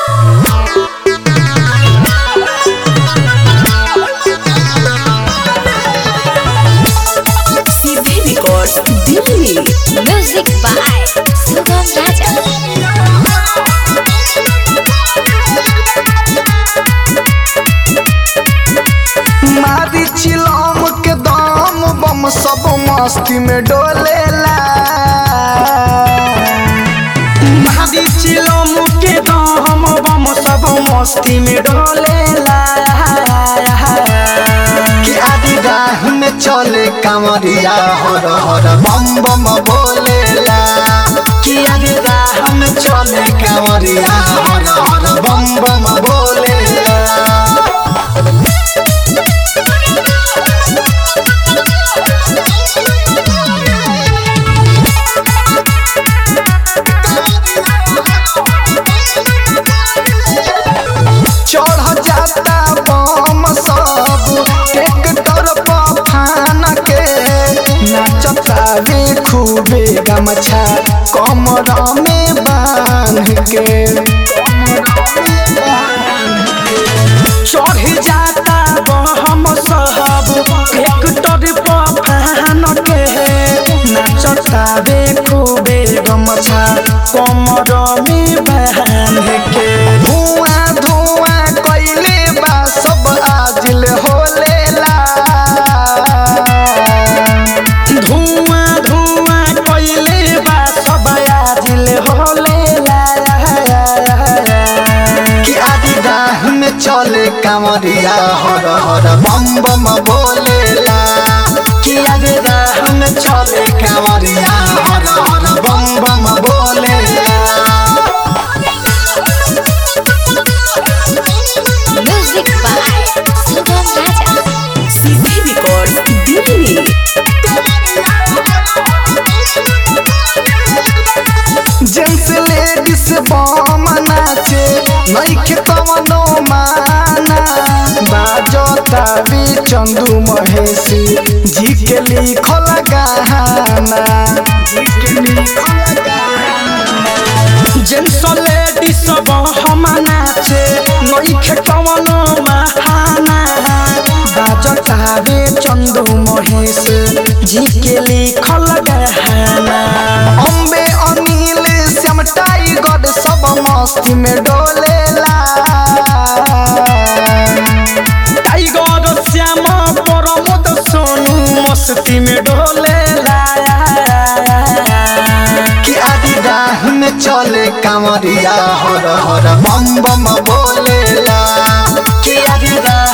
सीधे record Delhi music by Sugam Raja मारी चिलम के दाम बम सब मस्ती में डोलेला मारी चिलम के दाम बम सब मस्ती में डोलेला कि आदि राह में चले कांवरिया हर हर बम बम बोलेला कि आदि राह में चले कांवरिया हर हर बम बम बोलेला चढ़ जाता बम सब ट्रैक्टर पर फान के नाचता रे खूबे गमछा कमर में बांध के चढ़ जाता बम सब ट्रैक्टर पर फान के नाचता रे खूबे गमछा कमर में बांध के धुआं धुआं कइले बा सब आजिल होलेला धुआं धुआं कइले बा सब आजिल होलेला कि आदि राह में चले कांवरिया हर हर बम बम बोलेला कि आदि राह में चले कांवरिया हर हर बम बम बोलेला म्यूजिक बाय सुगम राजा सीधे रिकॉर्ड दिल्ली जेंट्स लेडीज बम नाचे नइखे कवनो माना बाजता भी चंदू महेशी जी के लिखल गाना जी के लिखल गाना जेंट्स लेडीज बम नाचे नइखे कवनो माना बाजता भी चंदू महेश जी के लिखल गाना अम्बे अनिल श्याम टाइगर सब मस्ती में डोलेला टाइगर श्याम प्रमोद सोनू मस्ती में डोलेला कि आदि राह में चले कांवरिया हर हर बम बम बोलेला कि आदि राह